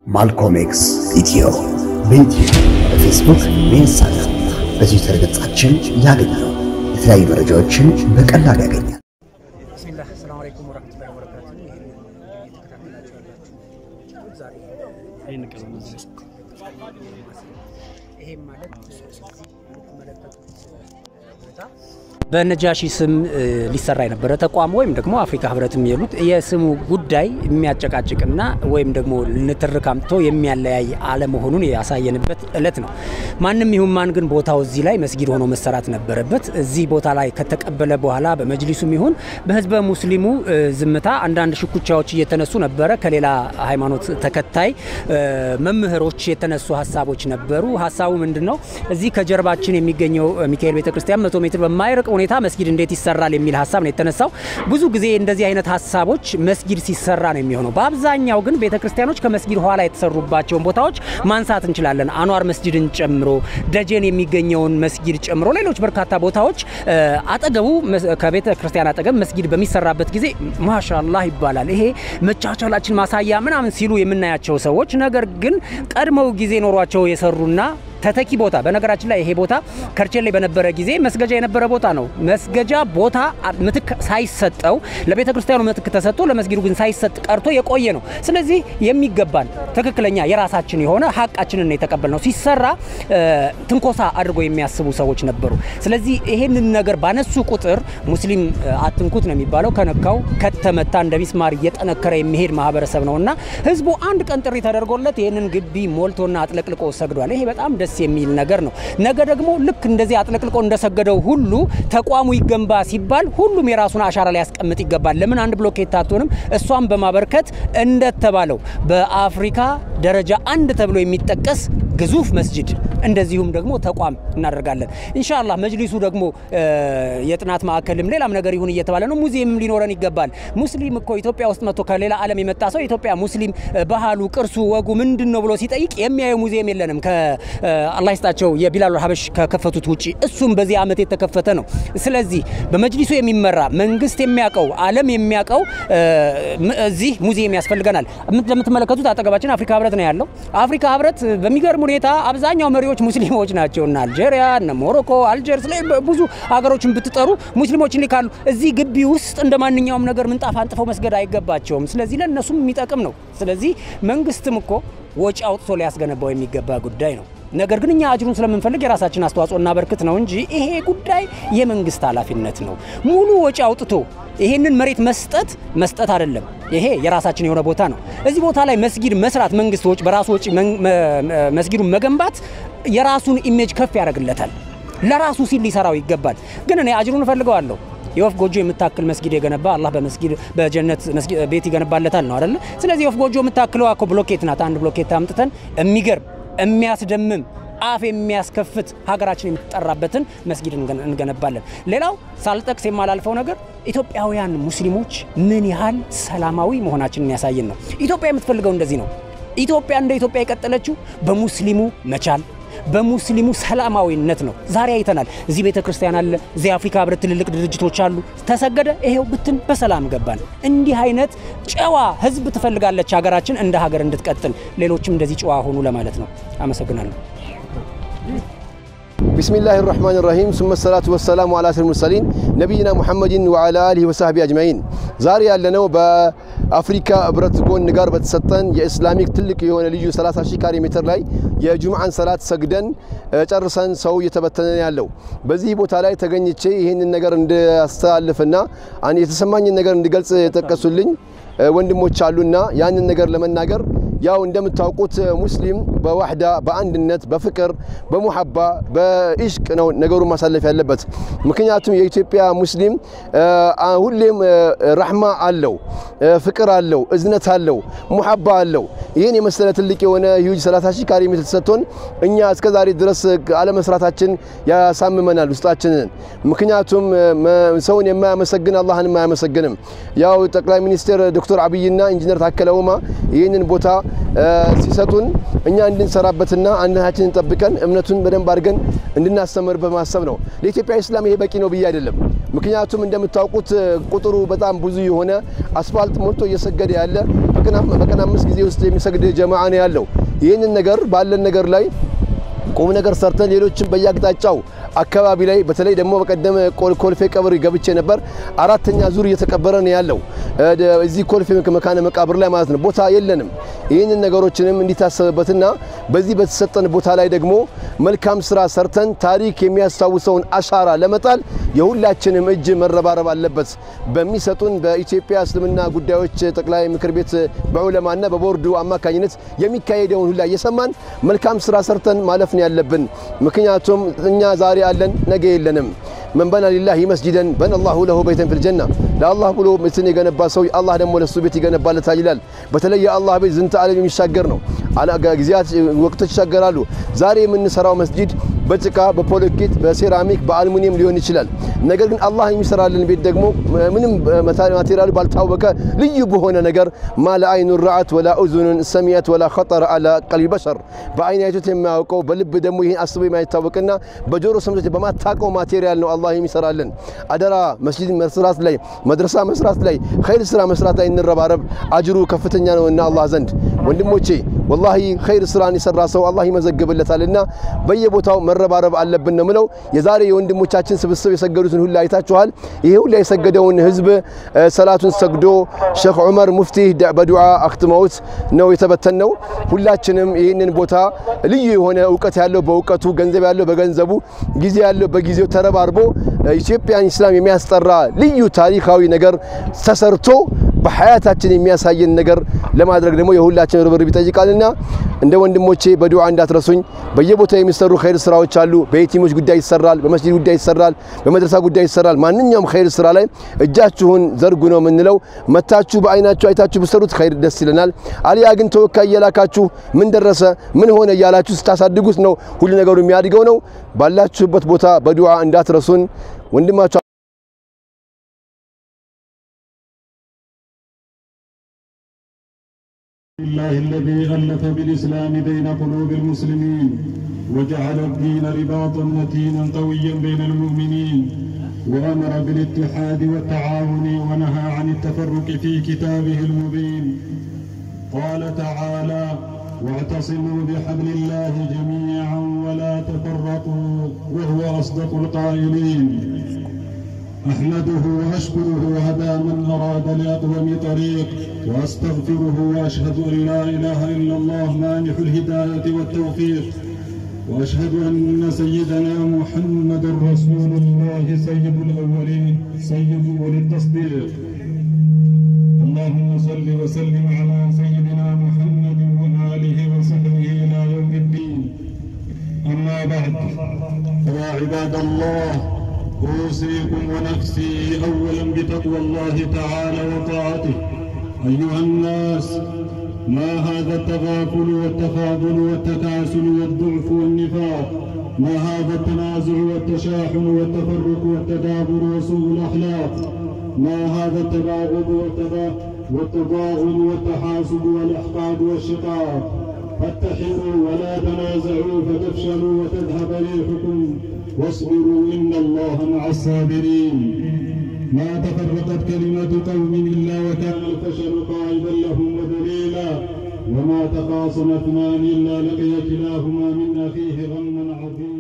ማልኮም ኤክስ ኢትዮ በዩትዩብ በፌስቡክ በኢንስታግራም በትዊተር ገጻችን ያገኛሉ። የተለያዩ መረጃዎችን በቀላሉ ያገኛል። ብስሚላህ ሰላም አለይኩም ወረህመቱላሂ ወበረካቱ። ይህን እየተከታተላችሁ ያላችሁ ዛሬ ይሄም ማለት የምትመለከቱት ቦታ በነጃሺ ስም ሊሰራ የነበረ ተቋም ወይም ደግሞ አፍሪካ ህብረት የሚሉት የስሙ ጉዳይ የሚያጨቃጭቅና ወይም ደግሞ ንትርክ አምጥቶ የሚያለያይ አለመሆኑን ያሳየንበት እለት ነው። ማንም ይሁን ማን ግን ቦታው እዚህ ላይ መስጊድ ሆኖ መሰራት ነበረበት። እዚህ ቦታ ላይ ከተቀበለ በኋላ በመጅሊሱም ይሁን በህዝበ ሙስሊሙ ዝምታ አንዳንድ ሽኩቻዎች እየተነሱ ነበረ። ከሌላ ሃይማኖት ተከታይ መምህሮች የተነሱ ሀሳቦች ነበሩ። ሀሳቡ ምንድን ነው? እዚህ ከጀርባችን የሚገኘው ሚካኤል ቤተክርስቲያን መቶ ሜትር በማይርቅ ሁኔታ መስጊድ እንዴት ይሰራል የሚል ሀሳብ ነው የተነሳው። ብዙ ጊዜ እንደዚህ አይነት ሀሳቦች መስጊድ ሲሰራ ነው የሚሆነው። በአብዛኛው ግን ቤተክርስቲያኖች ከመስጊድ ኋላ የተሰሩባቸውን ቦታዎች ማንሳት እንችላለን። አኗር መስጊድን ጨምሮ ደጀን የሚገኘውን መስጊድ ጨምሮ ሌሎች በርካታ ቦታዎች አጠገቡ ከቤተ ክርስቲያን አጠገብ መስጊድ በሚሰራበት ጊዜ ማሻላህ ይባላል። ይሄ መቻቻላችን ማሳያ ምናምን ሲሉ የምናያቸው ሰዎች ነገር ግን ቀድመው ጊዜ ኖሯቸው የሰሩና ተተኪ ቦታ በነገራችን ላይ ይሄ ቦታ ከርቸሌ በነበረ ጊዜ መስገጃ የነበረ ቦታ ነው። መስገጃ ቦታ ምትክ ሳይሰጠው ለቤተ ክርስቲያኑ ምትክ ተሰጥቶ ለመስጊዱ ግን ሳይሰጥ ቀርቶ የቆየ ነው። ስለዚህ የሚገባን ትክክለኛ የራሳችን የሆነ ሀቃችንን የተቀበል ነው። ሲሰራ ትንኮሳ አድርጎ የሚያስቡ ሰዎች ነበሩ። ስለዚህ ይሄንን ነገር ባነሱ ቁጥር ሙስሊም አትንኩት ነው የሚባለው። ከነካው ከተመታ እንደ ሚስማር እየጠነከረ የሚሄድ ማህበረሰብ ነው እና ህዝቡ አንድ ቀን ጥሪ ተደርጎለት ይህንን ግቢ ሞልቶና አጥለቅልቆ ሰግዷል። ይሄ በጣም ደስ የሚል ነገር ነው። ነገ ደግሞ ልክ እንደዚህ አጥለቅልቆ እንደሰገደው ሁሉ ተቋሙ ይገንባ ሲባል ሁሉም የራሱን አሻራ ሊያስቀምጥ ይገባል። ለምን አንድ ብሎኬት አትሆንም? እሷን በማበርከት እንደተባለው በአፍሪካ ደረጃ አንድ ተብሎ የሚጠቀስ ግዙፍ መስጅድ እንደዚሁም ደግሞ ተቋም እናደርጋለን። ኢንሻአላህ መጅሊሱ ደግሞ የጥናት ማዕከልም ሌላም ነገር ይሁን እየተባለ ነው። ሙዚየምም ሊኖረን ይገባል። ሙስሊም እኮ ኢትዮጵያ ውስጥ መጥቶ ከሌላ ዓለም የመጣ ሰው ኢትዮጵያ ሙስሊም ባህሉ፣ ቅርሱ፣ ወጉ ምንድን ነው ብሎ ሲጠይቅ የሚያየው ሙዚየም የለንም። አላህ ይስጣቸው የቢላል ሀበሽ ከከፈቱት ውጪ እሱም በዚህ ዓመት የተከፈተ ነው። ስለዚህ በመጅሊሱ የሚመራ መንግስት የሚያውቀው ዓለም የሚያውቀው እዚህ ሙዚየም ያስፈልገናል። እንደምትመለከቱት አጠገባችን አፍሪካ ህብረት ነው ያለው። አፍሪካ ህብረት በሚገርም ሁኔታ አብዛኛው መሪዎች ሙስሊሞች ናቸው እና አልጄሪያ፣ እነ ሞሮኮ፣ አልጀርስ ላይ ብዙ ሀገሮችን ብትጠሩ ሙስሊሞችን ሊካሉ እዚህ ግቢ ውስጥ እንደ ማንኛውም ነገር ምንጣፍ አንጥፈው መስገድ አይገባቸውም። ስለዚህ ለእነሱም የሚጠቅም ነው። ስለዚህ መንግስትም እኮ ወጪ አውጥቶ ሊያስገነባው የሚገባ ጉዳይ ነው። ነገር ግን እኛ አጅሩን ስለምንፈልግ የራሳችን አስተዋጽኦ እናበርክት ነው እንጂ ይሄ ጉዳይ የመንግስት ኃላፊነት ነው። ሙሉ ወጪ አውጥቶ ይሄንን መሬት መስጠት መስጠት አይደለም። ይሄ የራሳችን የሆነ ቦታ ነው። እዚህ ቦታ ላይ መስጊድ መስራት መንግስት ወጪ በራሱ ወጪ መስጊዱን መገንባት የራሱን ኢሜጅ ከፍ ያደርግለታል። ለራሱ ሲል ሊሰራው ይገባል። ግን እኔ አጅሩን እፈልገዋለሁ። የወፍ ጎጆ የምታክል መስጊድ የገነባ አላህ በመስጊድ በጀነት ቤት ይገነባለታል ነው አይደለ? ስለዚህ የወፍ ጎጆ የምታክለው እኮ ብሎኬት ናት። አንድ ብሎኬት አምጥተን የሚገርም የሚያስደምም አፍ የሚያስከፍት ሀገራችን የምትጠራበትን መስጊድ እንገነባለን። ሌላው ሳልጠቅስ የማላልፈው ነገር ኢትዮጵያውያን ሙስሊሞች ምን ያህል ሰላማዊ መሆናችንን ያሳየን ነው። ኢትዮጵያ የምትፈልገው እንደዚህ ነው። ኢትዮጵያ እንደ ኢትዮጵያ የቀጠለችው በሙስሊሙ መቻል በሙስሊሙ ሰላማዊነት ነው። ዛሬ አይተናል። እዚህ ቤተ ክርስቲያን አለ፣ እዚህ አፍሪካ ህብረት ትልልቅ ድርጅቶች አሉ። ተሰገደ፣ ይሄው ብትን በሰላም ገባን። እንዲህ አይነት ጨዋ ህዝብ ትፈልጋለች ሀገራችን እንደ ሀገር እንድትቀጥል። ሌሎችም እንደዚህ ጨዋ ሆኑ ለማለት ነው። አመሰግናለሁ። ቢስሚላህ ራህማን ራሂም ሱመ ሰላቱ ወሰላሙ አላ ሰይድ ሙርሰሊን ነቢይና ሙሐመድን ወዓላ አሊሂ ወሳህቢ አጅማኢን። ዛሬ ያለነው በአፍሪካ ህብረት ጎን ጋር በተሰጠን የኢስላሚክ ትልቅ የሆነ ልዩ 30 ሺህ ካሬ ሜትር ላይ የጁምዓን ሰላት ሰግደን ጨርሰን ሰው እየተበተነ ያለው በዚህ ቦታ ላይ ተገኝቼ ይህንን ነገር እንዳስተላልፍና የተሰማኝን ነገር እንድገልጽ የጠቀሱልኝ ወንድሞች አሉና ያንን ነገር ለመናገር ያው እንደምታውቁት ሙስሊም በዋህዳ በአንድነት በፍቅር በሙሐባ በኢሽቅ ነው ነገሩን ማሳለፍ ያለበት። ምክንያቱም የኢትዮጵያ ሙስሊም ሁሌም ረሕማ አለው፣ ፍቅር አለው፣ እዝነት አለው፣ ሙሐባ አለው። ይህን የመሰለ ትልቅ የሆነ ሂውጅ 30 ሺህ ካሬ ሜትር ተሰጥቶን እኛ እስከ ዛሬ ድረስ አለመስራታችን ያሳምመናል ውስጣችንን። ምክንያቱም ሰውን የማያመሰግን አላህንም አያመሰግንም። ያው ጠቅላይ ሚኒስትር ዶክተር አብይና ኢንጂነር ታከለ ኡማ ይህንን ቦታ ሲሰጡን እኛ እንድንሰራበትና አንድነታችንን ጠብቀን እምነቱን በደንብ አድርገን እንድናስተምር በማሰብ ነው። ለኢትዮጵያ ኢስላም ይሄ በቂ ነው ብዬ አይደለም። ምክንያቱም እንደምታውቁት ቁጥሩ በጣም ብዙ የሆነ አስፋልት ሞልቶ እየሰገደ ያለ በቀን አምስት ጊዜ ውስጥ የሚሰግድ ጀማዓ ነው ያለው። ይህንን ነገር ባለን ነገር ላይ ቁም ነገር ሰርተን ሌሎችን በየአቅጣጫው አካባቢ ላይ በተለይ ደግሞ በቀደም ኮልፌ ቀብር ገብቼ ነበር። አራተኛ ዙር እየተቀበረ ነው ያለው እዚህ ኮልፌ መካነ መቃብር ላይ ማለት ነው። ቦታ የለንም። ይህንን ነገሮችንም እንዲታሰብበትና በዚህ በተሰጠን ቦታ ላይ ደግሞ መልካም ስራ ሰርተን ታሪክ የሚያስታውሰውን አሻራ ለመጣል የሁላችንም እጅ መረባረብ አለበት። በሚሰጡን በኢትዮጵያ እስልምና ጉዳዮች ጠቅላይ ምክር ቤት በዑለማና በቦርዱ አማካኝነት የሚካሄደውን ሁላ እየሰማን መልካም ስራ ሰርተን ማለፍ ነው ያለብን። ምክንያቱም እኛ ዛሬ አለን፣ ነገ የለንም። መን በና ሊላሂ መስጂደን በነ አላሁ ለሁ በይተን ፊል ጀና ለአላህ ብሎ ቤትን የገነባ ሰው አላህ ደግሞ ለሱ ቤት ይገነባለታል ይላል። በተለይ የአላህ ቤት ዝንተ ዓለም የሚሻገር ነው። ጊዜያት ወቅቶች ይሻገራሉ። ዛሬ የምንሰራው መስጂድ በጭቃ በፖሎኬት በሴራሚክ በአልሙኒየም ሊሆን ይችላል። ነገር ግን አላህ የሚሰራልን ቤት ደግሞ ምንም ማቴሪያሉ ባልታወቀ ልዩ በሆነ ነገር ማለ አይኑ ረአት ወላ ኡዙኑን ሰሚያት ወላ ኸጠረ አላ ቀልቢ በሸር በአይን አይቶት የማያውቀው በልብ ደግሞ ይህን አስቦ የማይታወቅና በጆሮ ሰምቶት በማታውቀው ማቴሪያል ነው አላህ የሚሰራልን። አደራ መስጂድ መስራት ላይ መድረሳ መስራት ላይ ኸይር ስራ መስራት ላይ እንረባረብ። አጅሩ ከፍተኛ ነውና አላህ ዘንድ ወንድሞቼ ወላሂ ኸይር ስራን የሰራ ሰው አላህ ይመዘግብለታልና በየቦታው መረባረብ አለብን ነው ምለው። የዛሬ የወንድሞቻችን ስብስብ የሰገዱትን ሁላ አይታችኋል። ይሄ ሁላ የሰገደውን ህዝብ ሰላቱን ሰግዶ ሼክ ዑመር ሙፍቲ በዱዓ አክትመውት ነው የተበተን ነው። ሁላችንም ይህንን ቦታ ልዩ የሆነ እውቀት ያለው በእውቀቱ፣ ገንዘብ ያለው በገንዘቡ፣ ጊዜ ያለው በጊዜው ተረባርቦ ኢትዮጵያን ኢስላም የሚያስጠራ ልዩ ታሪካዊ ነገር ተሰርቶ በሀያታችን የሚያሳየን ነገር ለማድረግ ደግሞ የሁላችን ርብርብ ይጠይቃልና እንደ ወንድሞቼ በዱዓ እንዳትረሱኝ። በየቦታው የሚሰሩ ኸይር ስራዎች አሉ። በየቲሞች ጉዳይ ይሰራል፣ በመስጂድ ጉዳይ ይሰራል፣ በመድረሳ ጉዳይ ይሰራል። ማንኛውም ኸይር ስራ ላይ እጃችሁን ዘርጉ ነው የምንለው። መታችሁ በአይናችሁ አይታችሁ ብሰሩት ኸይር ደስ ይለናል። አሊያ ግን ተወካይ እየላካችሁ ምን ደረሰ ምን ሆነ እያላችሁ ስታሳድጉት ነው ሁሉ ነገሩ የሚያድገው ነው። ባላችሁበት ቦታ በዱዓ እንዳትረሱን ወንድማችሁ الله الذي ألف بالإسلام بين قلوب المسلمين وجعل الدين رباطا متينا قويا بين المؤمنين وأمر بالاتحاد والتعاون ونهى عن التفرق في كتابه المبين قال تعالى واعتصموا بحبل الله جميعا ولا تفرقوا وهو أصدق القائلين أحمده وأشكره على من أراد لأقوم طريق وأستغفره وأشهد أن لا إله إلا الله مانح الهداية والتوفيق وأشهد أن سيدنا محمد رسول الله سيد الأولين سيد أولي التصديق اللهم صل وسلم على سيدنا محمد وآله وصحبه إلى يوم الدين أما بعد فيا عباد الله أوصيكم ونفسي أولا بتقوى الله تعالى وطاعته أيها الناس ما هذا التغافل والتفاضل والتكاسل والضعف والنفاق ما هذا التنازع والتشاحن والتفرق والتدابر وسوء الأخلاق ما هذا التباغض والتضاغن والتحاسد والإحقاد والشقاق فاتحروا ولا تنازعوا فتفشلوا وتذهب ريحكم واصبروا إن الله مع الصابرين ما تفرقت كلمة قوم إلا وكان الفشل قائدا لهم ودليلا وما تخاصم اثنان إلا لقي كلاهما من أخيه غما عظيما